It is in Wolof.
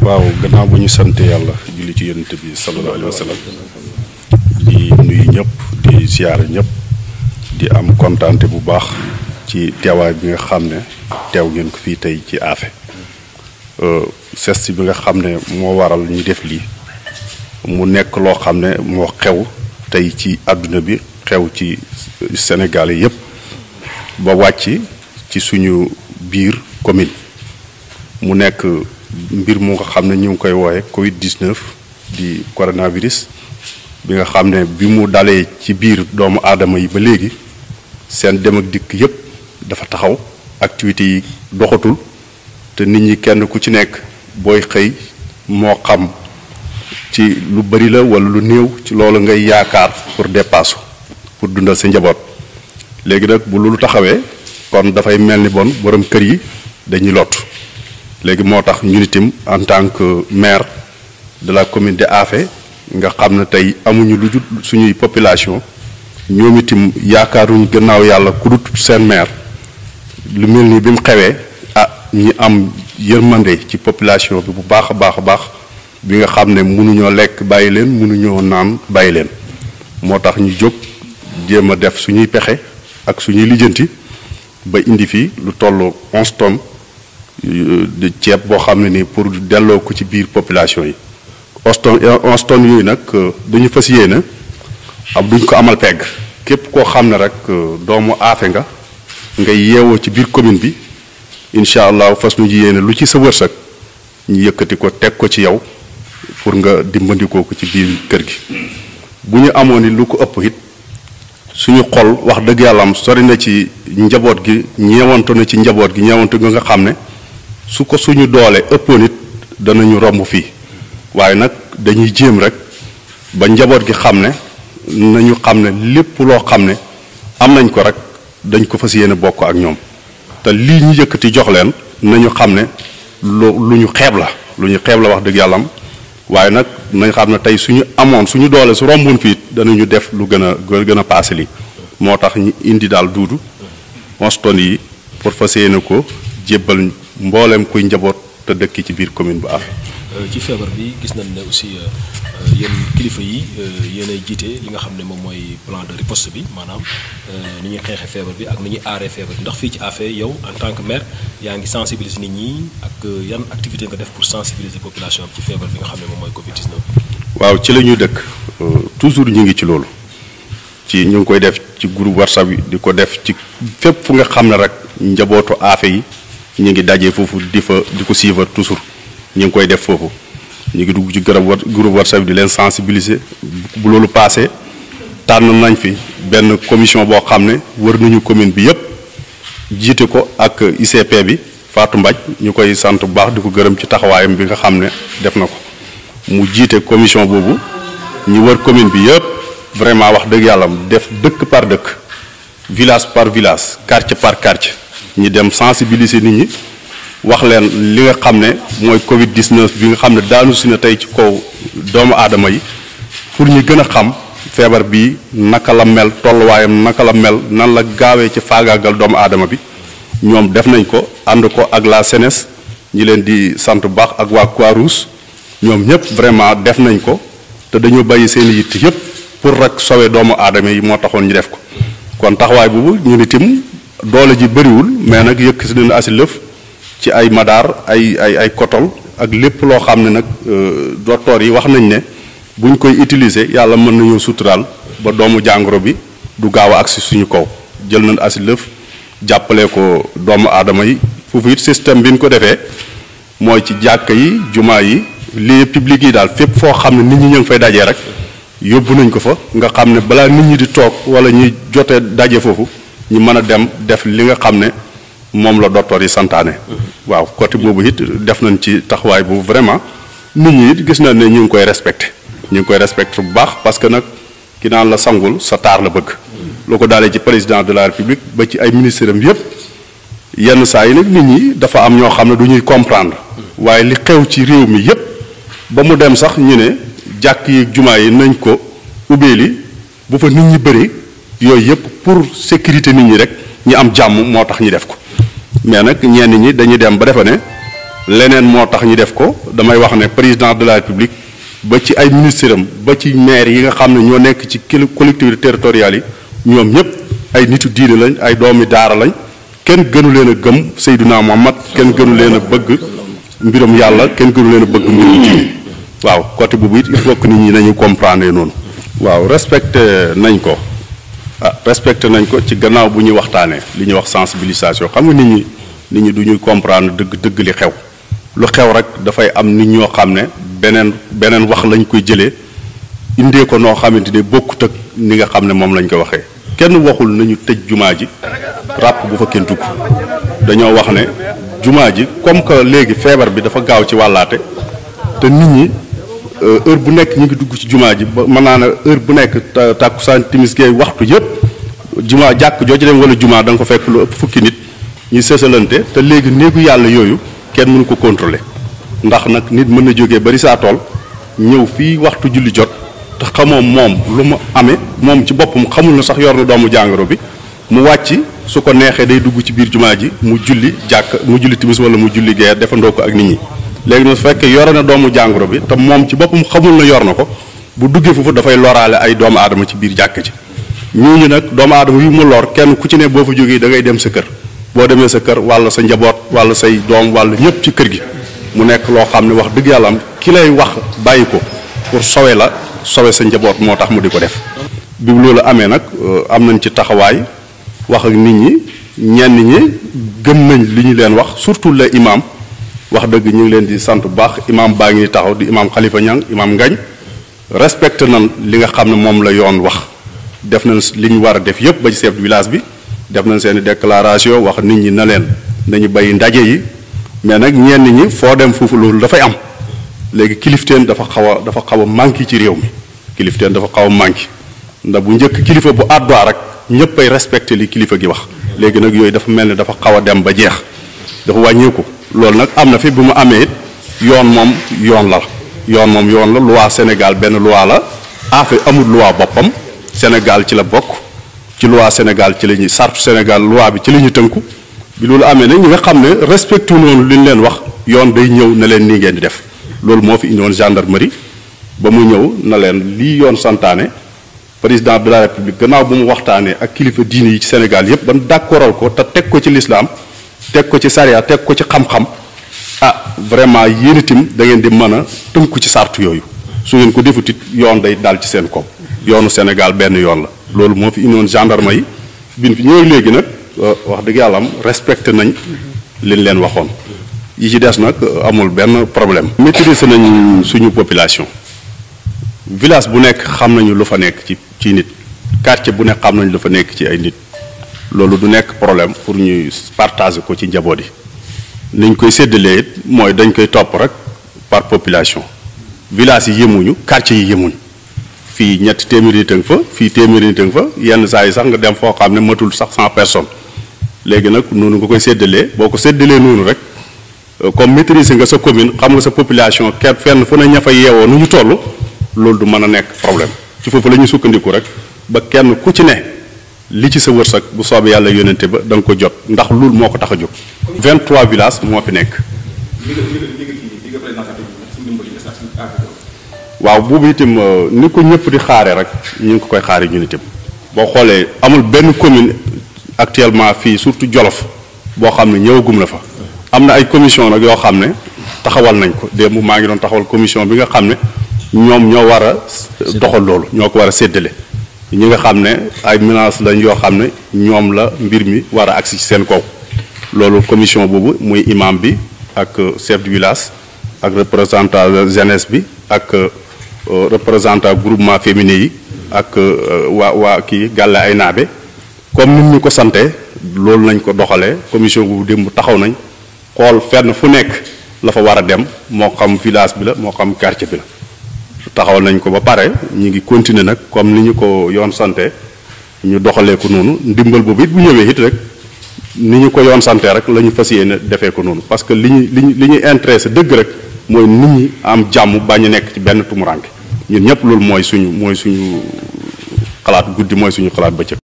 waaw gannaaw bu ñu sant yàlla julli ci yonent bi sallallahu alayhi wa sallam di nuyu ñëpp di siyaare ñëpp di am kontaante bu baax ci teewaay bi nga xam ne teew ngeen ko fii tey ci Affé geste bi nga xam ne moo waral ñu def lii mu nekk loo xam ne moo xew tey ci àdduna bi xew ci Sénégal yépp ba wàcc ci suñu biir commune mu nekk mbir mu nga xam ne ñu ngi koy wooye Covid 19 di coronavirus bi nga xam ne bi mu dalee ci biir doomu aadama yi ba léegi seen dem ak dikk yépp dafa taxaw activités yi doxatul te nit ñi kenn ku ci nekk booy xëy moo xam ci lu bari la walla lu néew ci loolu ngay yaakaar pour dépasse pour dundal sa njaboot léegi nag bu loolu taxawee kon dafay mel ni bon borom kër yi dañuy lot léegi moo tax ñun itam en tant que maire de la commune de Affé nga xam ne tey amuñu lu jut suñuy population ñoom itam yaakaaruñ gannaaw yàlla ku dut seen maire lu mel ni bi mu xewee ah ñi am yërmande ci population bi bu baax a baax a baax bi nga xam ne mënuñoo lekk bàyyi leen mënuñoo naan bàyyi leen moo tax ñu jóg jéem a def suñuy pexe ak suñuy lijjanti ba indi fi lu toll onze tonnes de ceeb boo xam ne nii pour delloo ko ci biir population yi onze tonnes onze tonnes yooyu nag dañu fas yéene am duñ ko amal pegg képp koo xam ne rek doomu Affé nga ngay yeewoo ci biir commune bi incha allah fas ñu yéene lu ci sa wërsëg ñu yëkkati ko teg ko ci yow pour nga dimbandikoo ko ci biir kër gi bu ñu amoon ni lu ko ëpp it suñu xol wax dëgg yàlla am sori na ci njaboot gi ñeewantu na ci njaboot gi ñeewantu nga nga xam ne su ko suñu doole ëppoon it danañu romb fii waaye nag dañuy jéem rek ba njaboot gi xam ne nañu xam ne lépp loo xam ne am nañ ko rek dañ ko fas yéene bokk ak ñoom te lii ñu yëkkati jox leen nañu xam ne lu lu ñu xeeb la lu ñu xeeb la wax dëgg yàlla am waaye nag nañ xam ne tey suñu amoon suñu doole su romboon fii danañu def lu gën a gën a paase lii moo tax ñu indi daal duudu onze tonnes yi pour fas yéene ko jébbal mboolem kuy njaboot te dëkk ci biir commune bu Affé ci feebar bi gis nañ ne aussi yéen kilifa yi yéenay jiite li nga xam ne moom mooy plan de riposte bi maanaam ni ñuy xeexee feebar bi ak ni ñuy aaree feebar bi ndax fii ci Affé yow en tant que maire yaa ngi sensibiliser nit ñi ak yan activité nga def pour sensibiliser population bi ci feebar bi nga xam ne moom mooy Covid 19. waaw ci la ñuy dëkk toujours ñu ngi ci loolu ci ñu ngi koy def ci groupe WhatsApp yi di ko def ci fépp fu nga xam ne rek njabootu Affé yi ñu ngi daje foofu di fa di ko suivre toujours. ñu ngi koy def foofu ñu ngi dugg ci garab groupe WhatsApp di leen sensibiliser bu loolu passé tànn nañ fi benn commission boo xam ne wër nañu commune bi yépp jiite ko ak ICP bi Fatou Mbaj ñu koy sant bu baax di ko gërëm ci taxawaayam bi nga xam ne def na ko mu jiite commission boobu ñu wër commune bi yépp vraiment wax dëgg yàlla def dëkk par dëkk village par village quartier par quartier ñi dem sensibiliser nit ñi wax leen li nga xam ne mooy Covid 19 bi nga xam ne daanu si na tey ci kaw doomu aadama yi pour ñu gën a xam feebar bi naka la mel tolluwaayam naka la mel nan la gaawee ci faagaagal doomu aadama bi ñoom def nañ ko ànd ko ak la SENES ñi leen di sant bu baax ak waa Croix-Rouge ñoom ñëpp vraiment def nañ ko te dañoo bàyyi seen yitt yëpp pour rek sowe doomu aadama yi moo taxoon ñu def ko kon taxawaay boobu ñu nitim doole ji bëriwul mais nag yëkk si nañu asi lëf ci ay madaar ay ay ay kotol ak lépp loo xam ne nag docteur yi wax nañ ne bu ñu koy utiliser yàlla mën nañoo suturaal ba doomu jàngoro bi du gaaw a agsi suñu kaw jël nañ asi lëf jàppale ko doomu aadama yi foofu it système bi ñu ko defee mooy ci jàkka yi jumaa yi lieu public yi daal fépp foo xam ne nit ñi ñu ngi fay dajee rek yóbbu nañ ko fa nga xam ne balaa nit ñi di toog wala ñuy jotee daje foofu ñu mën a dem def li nga xam ne moom la docteur yi santaane. waaw côté boobu it def nañ ci taxawaay bu vraiment nit ñi it gis nañ ne ñu ngi koy respecté ñu ngi koy respecté bu baax parce que nag ki naan la sangul sa taar la bëgg. loo ko daalee ci président de la république ba ci ay ministres am yépp yenn saa yi nag nit ñi dafa am ñoo xam ne du ñuy comprendre. waaye li xew ci réew mi yépp ba mu dem sax ñu ne jàkk yi jumaa yi nañ ko ubbeeli bu fa nit ñi bëri yooyu yépp pour sécurité nit ñi rek ñu am jàmm moo tax ñu def ko. mais nag ñenn ñi dañuy dem ba defa ne leneen moo tax ñu def ko damay wax ne président de la république ba ci ay ministres am ba ci maire yi nga xam ne ñoo nekk ci collectivités territoriales yi ñoom ñëpp ay nitu diine lañ ay doomi daara lañ kenn gënu leen a gëm Seydina Muhammad kenn gënu leen a bëgg mbiram yàlla kenn gënu leen a bëgg mbiram diine waaw côté boobu it il faut que nit ñi nañu comprendre noonu. waaw respecté nañ ko ah respecté nañ ko ci gannaaw bu ñuy waxtaanee li ñuy wax sensibilisation xam nga nit ñi nit ñi du ñuy comprendre dëgg dëgg li xew lu xew rek dafay am nit ñoo xam ne beneen beneen wax lañ koy jëlee indee ko noo xamante ni bokkut ak ni nga xam ne moom lañ ko waxee. kenn waxul nañu tëj jumaa ji ràpp bu fa kenn dugg dañoo wax ne jumaa ji comme que léegi feebar bi dafa gaaw ci wàllaate te nit ñi. heure bu nekk ñu ngi dugg ci jumaa ji ba mën naa ne heure bu nekk tàkkusaan timis gee waxtu yëpp jumaa jàkk joo ci dem wala jumaa da nga ko fekk lu ëpp fukki nit ñuy sësalante te léegi néegu yàlla yooyu kenn mënu ko contrôler ndax nag nit mën na jógee bari saa tool ñëw fii waxtu julli jot te xamoo moom lu mu amee moom ci boppam xamul na sax yor na doomu jàngoro bi mu wàcc su ko neexee day dugg ci biir jumaa ji mu julli jàkk mu julli timis wala mu julli gee defandoo ko ak nit ñi léegi nag su fekkee yore na doomu jàngoro bi te moom ci boppam xamul na yor na ko bu duggee foofu dafay loraale ay doomu aadama ci biir jàkk ji ñooñu nag doomu aadama yu mu lor kenn ku ci ne boo fa jógee da ngay dem sa kër boo demee sa kër walla sa njaboot walla say doom walla ñëpp ci kër gi mu nekk loo xam ne wax dëgg yàlla am ki lay wax bàyyi ko pour sowe la sowe sa njaboot moo tax mu di ko def. bi loolu amee nag am nañ ci taxawaay wax ak nit ñi ñenn ñi gëm nañ li ñu leen wax surtout les imam wax dëgg ñu ngi leen di sant bu baax imam baa ngi taxaw di imam Khalifa Niang imam Ngañ respecté nan li nga xam ne moom la yoon wax def nañ li ñu war a def yépp ba ci chef de village bi def nañ seen déclaration wax nit ñi na leen nañu bay ndaje yi mais nag ñenn ñi foo dem foofu loolu dafay am léegi kilifteen dafa xaw a dafa xaw a manqué ci réew mi kilifteen dafa xaw a manqué ndax bu njëkk kilifa bu àdduwaa rek ñëpp ay respecté li kilifa gi wax léegi nag yooyu dafa mel ni dafa xaw a dem ba jeex dafa wàññeeku loolu nag am na fi bu mu amee it yoon moom yoon la yoon moom yoon la loi Sénégal benn loi la affaire amul loi boppam Sénégal ci la bokk ci loi Sénégal ci la ñuy sartu Sénégal loi bi ci la ñuy tënku bi loolu amee nag ñi nga xam ne respecté noonu li ñu leen wax yoon day ñëw na leen nii ngeen di def loolu moo fi indiwoon gendarmerie ba mu ñëw na leen lii yoon santaane président de la république gannaaw bu mu waxtaanee ak kilifa diine yi ci Sénégal yépp ban d'accordal ko te teg ko ci lislaam teg ko ci sariya teg ko ci xam-xam ah vraiment yéen itam da ngeen di mën a tënku ci sartu yooyu su ngeen ko defut it yoon day dal ci seen kaw yoonu Sénégal benn yoon la loolu moo fi indiwoon gendarme yi bin fi ñëwee léegi nag wax dëgg yàlla am respecté nañ liñ leen waxoon yi ci des nag amul benn problème maîtriser nañ suñu population village bu nekk xam nañu lu fa nekk ci ci nit quartier bu nekk xam nañu lu fa nekk ci ay nit loolu du nekk problème pour ñuy partager ko ci njaboot yi niñ koy séddalee it mooy dañ koy topp rek par population village yi yemuñu quartier yi yemuñu fii ñetti téeméeri nit a nga fa fii téeméeri nit a nga fa yenn saa yi sax nga dem foo xam ne matul sax cent personnes léegi nag noonu nga koy séddalee boo ko séddalee noonu rek comme maîtriser nga sa commune xam nga sa population kenn fenn fu ne ña fa yeewoo nu ñu toll loolu du mën a nekk problème ci foofu la ñuy sukkandiku rek ba kenn ku ci ne li ci sa wërsëg bu soobee yàlla yónnente ba da nga ko jot ndax loolu moo ko tax a jóg. 23 villages moo fi nekk. waaw boobu itam ni ko ñëpp di xaare rek ñu ngi ko koy xaare ñun itam boo xoolee amul benn commune actuellement fii surtout Jolof boo xam ne ñëwagum na fa. am na ay commission nag yoo xam ne taxawal nañ ko démb maa ngi doon taxawal commission bi nga xam ne ñoom ñoo war a doxal loolu ñoo ko war a séddale ñi nga xam ne ay menaces lañ yoo xam ne ñoom la mbir mi war a agsi ci seen kaw loolu commission boobu muy imam bi ak chef de village ak représentant jeunesse bi ak représentant groupement féminin yi ak waa waa kii gàlle ay naabe comme nit ñu ko sante loolu nañ ko doxalee commission boobu démb taxaw nañ xool fenn fu nekk la fa war a dem moo xam village bi la moo xam quartier bi la taxawal nañ ko ba pare ñu ngi continuer nag comme ni ñu ko yoon sante ñu doxalee ko noonu ndimbal boobu it bu ñëwee it rek ni ñu ko yoon sante rek la ñu fas yéene defee ko noonu parce que li ñu li ñu li ñu intéressé dëgg rek mooy nit ñi am jàmm bañ a nekk ci benn tumuranke ñun ñëpp loolu mooy suñu mooy suñu xalaat guddi mooy suñu xalaat bëccëg